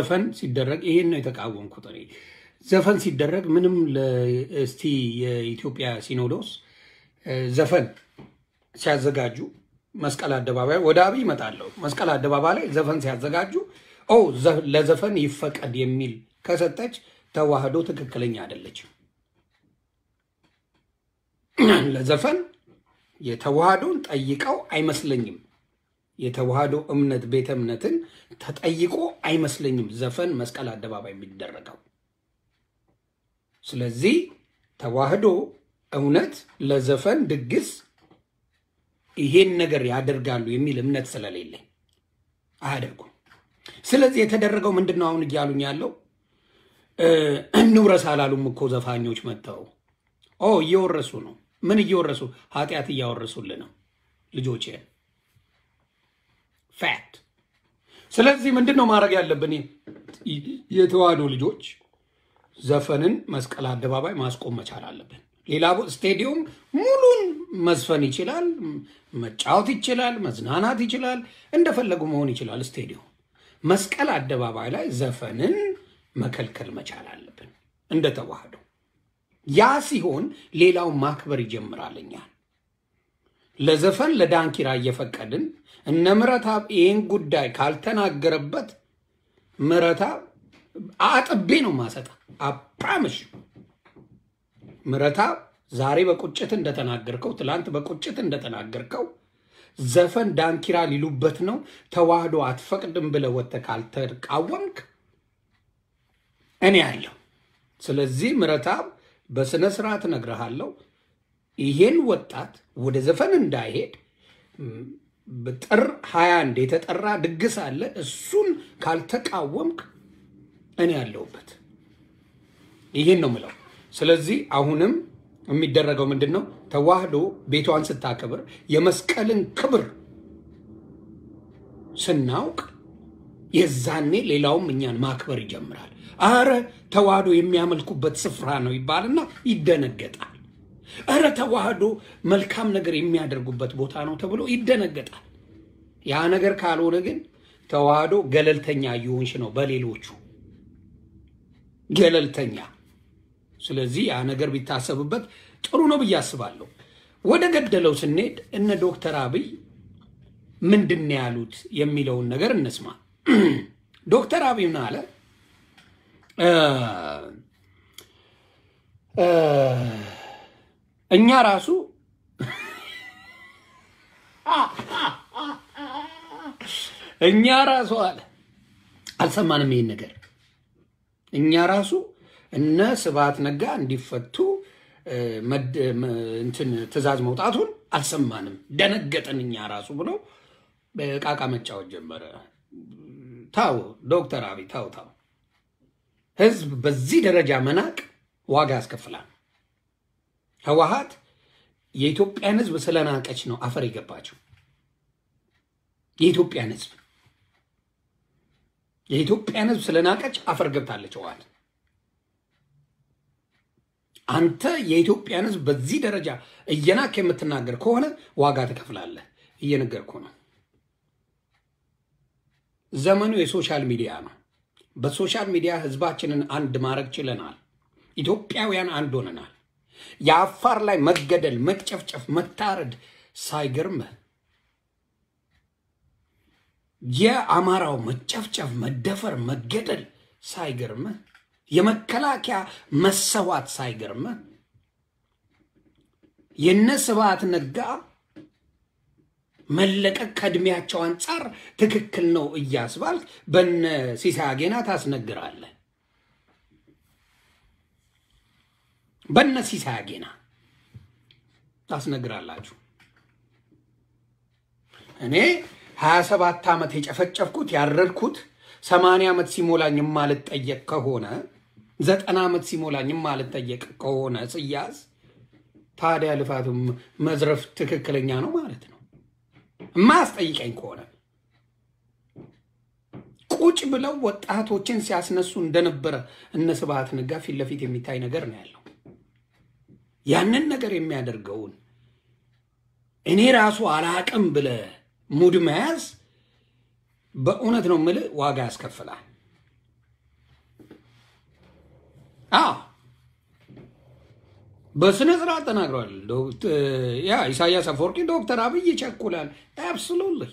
ዘፈን ሲደረግ ይሄን ነው የተቃወምኩት እኔ። ዘፈን ሲደረግ ምንም እስቲ የኢትዮጵያ ሲኖዶስ ዘፈን ሲያዘጋጁ መስቀል አደባባይ ወደ አብይ እመጣለሁ። መስቀል አደባባይ ላይ ዘፈን ሲያዘጋጁ ኦ ለዘፈን ይፈቀድ የሚል ከሰጠች ተዋህዶ ትክክለኛ አይደለችም። ለዘፈን የተዋህዶን ጠይቀው አይመስለኝም። የተዋህዶ እምነት ቤተ እምነትን ተጠይቆ አይመስለኝም ዘፈን መስቀል አደባባይ የሚደረገው። ስለዚህ ተዋህዶ እውነት ለዘፈን ድግስ ይሄን ነገር ያደርጋሉ የሚል እምነት ስለሌለኝ አያደርጉም። ስለዚህ የተደረገው ምንድን ነው? አሁን እያሉኝ ያለው እንውረስ አላሉም እኮ ዘፋኞች መጥተው ኦ እየወረሱ ነው። ምን እየወረሱ? ኃጢአት እያወረሱልን ነው ልጆች ፋክት። ስለዚህ ምንድን ነው ማድረግ ያለብን? የተዋህዶ ልጆች ዘፈንን መስቀል አደባባይ ማስቆም መቻል አለብን። ሌላ ስቴዲየም ሙሉን መዝፈን ይችላል፣ መጫወት ይችላል፣ መዝናናት ይችላል፣ እንደፈለጉ መሆን ይችላል። ስቴዲየም መስቀል አደባባይ ላይ ዘፈንን መከልከል መቻል አለብን እንደ ተዋህዶ። ያ ሲሆን ሌላው ማክበር ይጀምራል። እኛን ለዘፈን ለዳንኪራ እየፈቀድን እነ ምረታብ ይህን ጉዳይ ካልተናገረበት ምረታብ አጥቤ ነው ማሰጣ አፕራምሽ ምረታብ ዛሬ በቁጭት እንደተናገርከው ትላንት በቁጭት እንደተናገርከው ዘፈን ዳንኪራ ሊሉበት ነው ተዋህዶ አትፈቅድም ብለህ ወጥተህ ካልተቃወምክ እኔ ያለው ስለዚህ ምረታብ በስነ ስርዓት እነግርሃለሁ። ይሄን ወጣት ወደ ዘፈን እንዳይሄድ ጥር 21 የተጠራ ድግስ አለ። እሱን ካልተቃወምክ እኔ ያለሁበት ይህን ነው ምለው። ስለዚህ አሁንም የሚደረገው ምንድን ነው? ተዋህዶ ቤቷን ስታከብር የመስቀልን ክብር ስናውቅ የዛኔ ሌላውም እኛን ማክበር ይጀምራል። አረ ተዋህዶ የሚያመልኩበት ስፍራ ነው ይባልና ይደነገጣል። እረ ተዋህዶ መልካም ነገር የሚያደርጉበት ቦታ ነው ተብሎ ይደነገጣል። ያ ነገር ካልሆነ ግን ተዋህዶ ገለልተኛ እየሆንሽ ነው በሌሎቹ ገለልተኛ። ስለዚህ ያ ነገር ቢታሰብበት ጥሩ ነው ብዬ አስባለሁ። ወደ ገደለው ስንሄድ እነ ዶክተር አብይ ምንድን ነው ያሉት የሚለውን ነገር እንስማ። ዶክተር አብይ ምን አለ? እኛ ራሱ እኛ ራሱ አለ አልሰማንም ይሄን ነገር እኛ ራሱ እነ ስብሐት ነጋ እንዲፈቱ እንትን ትዕዛዝ መውጣቱን አልሰማንም፣ ደነገጠን እኛ ራሱ ብሎ በቃቃ መጫወት ጀመረ። ታው ዶክተር አብይ ታው ታው ህዝብ በዚህ ደረጃ መናቅ ዋጋ ያስከፍላል። ህወሓት የኢትዮጵያን ህዝብ ስለናቀች ነው አፈር የገባችው። የኢትዮጵያን ህዝብ የኢትዮጵያን ህዝብ ስለናቀች አፈር ገብታለች ህወሓት። አንተ የኢትዮጵያን ህዝብ በዚህ ደረጃ እየናክ የምትናገር ከሆነ ዋጋ ትከፍላለህ። እየነገርኩ ነው። ዘመኑ የሶሻል ሚዲያ ነው። በሶሻል ሚዲያ ህዝባችንን አንድ ማድረግ ችለናል። ኢትዮጵያውያን አንድ ሆነናል። የአፋር ላይ መገደል፣ መጨፍጨፍ፣ መታረድ ሳይገርምህ የአማራው መጨፍጨፍ፣ መደፈር፣ መገደል ሳይገርምህ የመከላከያ መሰዋት ሳይገርምህ የነ ስብሐት ነጋ መለቀቅ ከእድሜያቸው አንጻር ትክክል ነው እያስባልክ በነ ሲሳይ አጌና ታስነግራለህ። በነ ሲሳይ አጌና ታስነግራላችሁ። እኔ ሀያ ሰባት ዓመት የጨፈጨፍኩት ያረድኩት ሰማንያ ዓመት ሲሞላኝ የማልጠየቅ ከሆነ ዘጠና ዓመት ሲሞላኝ የማልጠየቅ ከሆነ ስያዝ ታዲያ ልፋቱ መዝረፍ ትክክለኛ ነው ማለት ነው። የማያስጠይቀኝ ከሆነ ቁጭ ብለው ወጣቶችን ሲያስነሱ እንደነበረ እነ ስብሐት ነጋ ፊት ለፊት የሚታይ ነገር ነው ያለው። ያንን ነገር የሚያደርገውን እኔ ራሱ አላቅም ብለህ ሙድ መያዝ በእውነት ነው የምልህ ዋጋ ያስከፍላል። አዎ በስነ ስርዓት ተናግረዋል። ያ ኢሳያስ አፈወርቂ ዶክተር አብይ ይቸኩላል። አብሶሉትሊ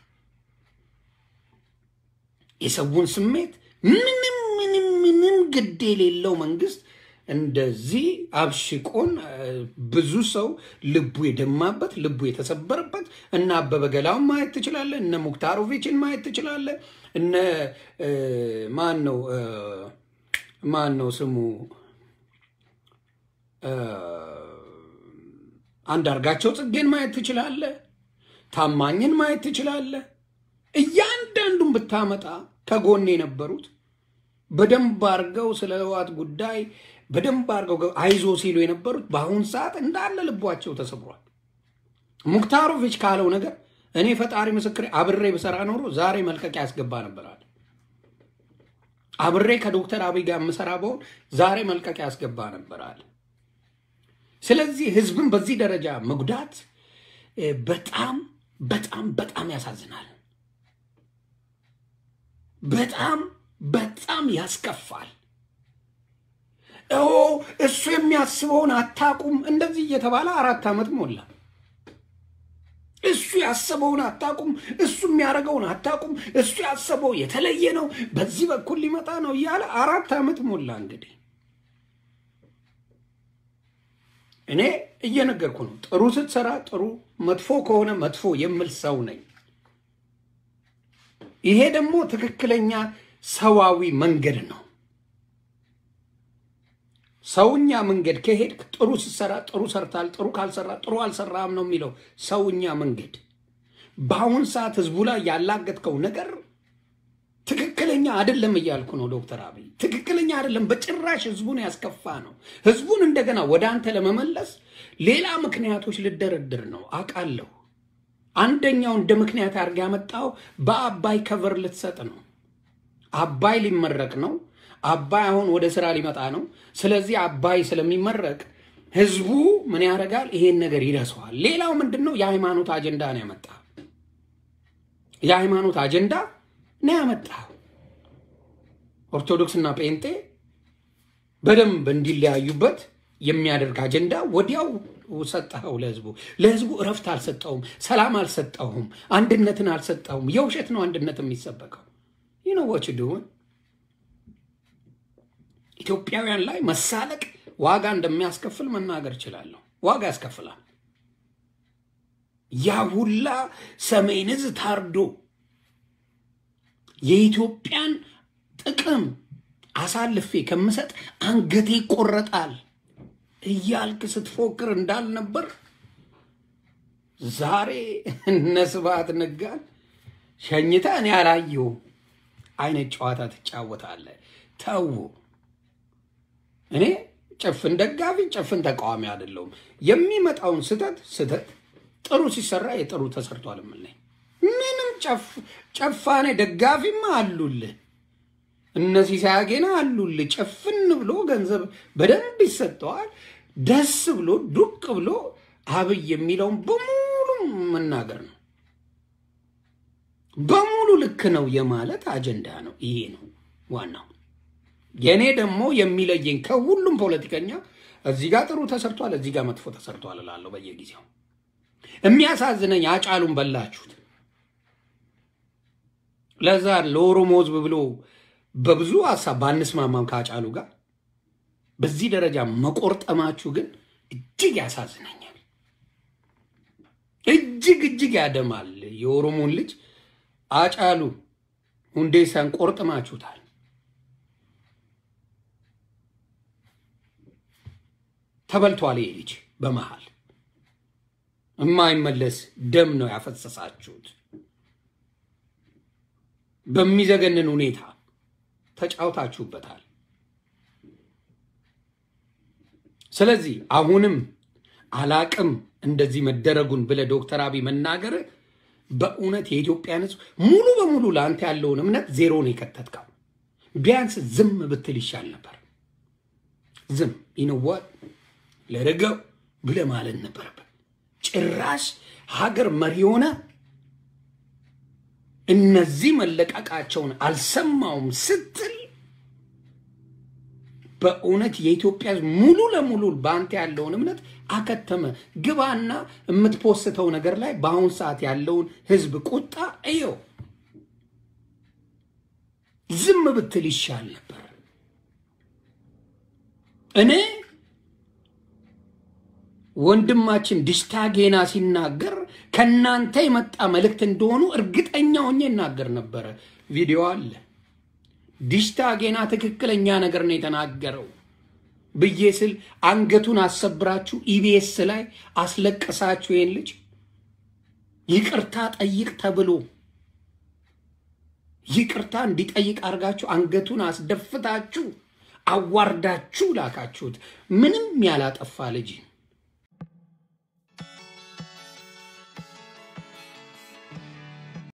የሰውን ስሜት ምንም ምንም ምንም ግድ የሌለው መንግስት እንደዚህ አብሽቆን ብዙ ሰው ልቡ የደማበት ልቡ የተሰበረበት እነ አበበ ገላውን ማየት ትችላለህ። እነ ሙክታሮቪችን ማየት ትችላለህ። እነ ማን ነው ማን ነው ስሙ አንዳርጋቸው ጽጌን ማየት ትችላለህ። ታማኝን ማየት ትችላለህ። እያንዳንዱን ብታመጣ ከጎን የነበሩት በደንብ አድርገው ስለ ህወሓት ጉዳይ በደንብ አድርገው አይዞ ሲሉ የነበሩት በአሁን ሰዓት እንዳለ ልቧቸው ተሰብሯል። ሙክታሮቪች ካለው ነገር እኔ ፈጣሪ ምስክሬ አብሬ ብሰራ ኖሮ ዛሬ መልቀቂያ ያስገባ ነበራል። አብሬ ከዶክተር አብይ ጋር የምሰራ በሆን ዛሬ መልቀቂያ ያስገባ ነበራል። ስለዚህ ህዝብን በዚህ ደረጃ መጉዳት በጣም በጣም በጣም ያሳዝናል። በጣም በጣም ያስከፋል። ኦ እሱ የሚያስበውን አታቁም እንደዚህ እየተባለ አራት ዓመት ሞላ። እሱ ያሰበውን አታቁም፣ እሱ የሚያደርገውን አታቁም፣ እሱ ያሰበው የተለየ ነው፣ በዚህ በኩል ሊመጣ ነው እያለ አራት ዓመት ሞላ። እንግዲህ እኔ እየነገርኩ ነው። ጥሩ ስትሰራ ጥሩ፣ መጥፎ ከሆነ መጥፎ የምል ሰው ነኝ። ይሄ ደግሞ ትክክለኛ ሰዋዊ መንገድ ነው። ሰውኛ መንገድ ከሄድክ ጥሩ ስትሰራ ጥሩ ሰርታል፣ ጥሩ ካልሰራ ጥሩ አልሰራም ነው የሚለው ሰውኛ መንገድ። በአሁን ሰዓት ህዝቡ ላይ ያላገጥከው ነገር ትክክለኛ አይደለም እያልኩ ነው ዶክተር አብይ ትክክለኛ አይደለም፣ በጭራሽ ህዝቡን ያስከፋ ነው። ህዝቡን እንደገና ወደ አንተ ለመመለስ ሌላ ምክንያቶች ልደረድር ነው አውቃለሁ። አንደኛው እንደ ምክንያት አድርገህ ያመጣው በአባይ ከቨር ልትሰጥ ነው። አባይ ሊመረቅ ነው። አባይ አሁን ወደ ስራ ሊመጣ ነው። ስለዚህ አባይ ስለሚመረቅ ህዝቡ ምን ያደርጋል? ይሄን ነገር ይረሳዋል። ሌላው ምንድን ነው? የሃይማኖት አጀንዳ ነው ያመጣ የሃይማኖት አጀንዳ ነው ያመጣ ኦርቶዶክስና ጴንጤ በደንብ እንዲለያዩበት የሚያደርግ አጀንዳ ወዲያው ሰጠኸው ለህዝቡ። ለህዝቡ እረፍት አልሰጠውም፣ ሰላም አልሰጠውም፣ አንድነትን አልሰጠውም። የውሸት ነው አንድነት የሚሰበከው። ይህ ነው ወች ድሆን ኢትዮጵያውያን ላይ መሳለቅ ዋጋ እንደሚያስከፍል መናገር እችላለሁ። ዋጋ ያስከፍላል። ያ ሁላ ሰሜን ዕዝ ታርዶ የኢትዮጵያን ጥቅም አሳልፌ ከምሰጥ አንገቴ ይቆረጣል እያልክ ስትፎክር እንዳልነበር ዛሬ እነ ስብሐት ነጋን ሸኝተህ እኔ አላየሁም አይነት ጨዋታ ትጫወታለህ። ተው። እኔ ጭፍን ደጋፊ ጭፍን ተቃዋሚ አይደለሁም። የሚመጣውን ስህተት ስህተት ጥሩ ሲሰራ የጥሩ ተሰርቷል የምልህ ምንም ጨፋኔ ደጋፊማ አሉልህ እነዚህ ሳያጌና አሉልህ። ጭፍን ብሎ ገንዘብ በደንብ ይሰጠዋል። ደስ ብሎ ዱቅ ብሎ አብይ የሚለውን በሙሉ መናገር ነው። በሙሉ ልክ ነው የማለት አጀንዳ ነው። ይሄ ነው ዋናው። የእኔ ደግሞ የሚለየኝ ከሁሉም ፖለቲከኛ እዚህ ጋር ጥሩ ተሰርቷል፣ እዚህ ጋር መጥፎ ተሰርቷል እላለሁ በየጊዜው። የሚያሳዝነኝ አጫሉን በላችሁት። ለዛ ለኦሮሞ ሕዝብ ብሎ በብዙ ሀሳብ ባንስማማም ከአጫሉ ጋር በዚህ ደረጃ መቆርጠማችሁ ግን እጅግ ያሳዝነኛል። እጅግ እጅግ ያደማል። የኦሮሞን ልጅ አጫሉ ሁንዴሳን ቆርጥማችሁታል። ተበልቷል። ይሄ ልጅ በመሃል የማይመለስ ደም ነው ያፈሰሳችሁት። በሚዘገንን ሁኔታ ተጫውታችሁበታል። ስለዚህ አሁንም አላቅም እንደዚህ መደረጉን ብለህ ዶክተር አብይ መናገር በእውነት የኢትዮጵያን ሕዝብ ሙሉ በሙሉ ለአንተ ያለውን እምነት ዜሮ ነው የከተትከው። ቢያንስ ዝም ብትል ይሻል ነበር። ዝም ይንዋት ለረገው ብለህ ማለት ነበረበት። ጭራሽ ሀገር መሪ ሆነ እነዚህ መለቀቃቸውን አልሰማውም ስትል በእውነት የኢትዮጵያ ሕዝብ ሙሉ ለሙሉ በአንተ ያለውን እምነት አከተመ። ግባና የምትፖስተው ነገር ላይ በአሁን ሰዓት ያለውን ሕዝብ ቁጣ እየው። ዝም ብትል ይሻል ነበር። እኔ ወንድማችን ድሽታ ጌና ሲናገር ከእናንተ የመጣ መልእክት እንደሆኑ እርግጠኛ ሆኜ ይናገር ነበረ። ቪዲዮ አለ። ዲሽታ ጌና ትክክለኛ ነገር ነው የተናገረው ብዬ ስል አንገቱን አሰብራችሁ ኢቢኤስ ላይ አስለቀሳችሁ። ይህን ልጅ ይቅርታ ጠይቅ ተብሎ ይቅርታ እንዲጠይቅ አድርጋችሁ አንገቱን አስደፍታችሁ አዋርዳችሁ ላካችሁት። ምንም ያላጠፋ ልጅ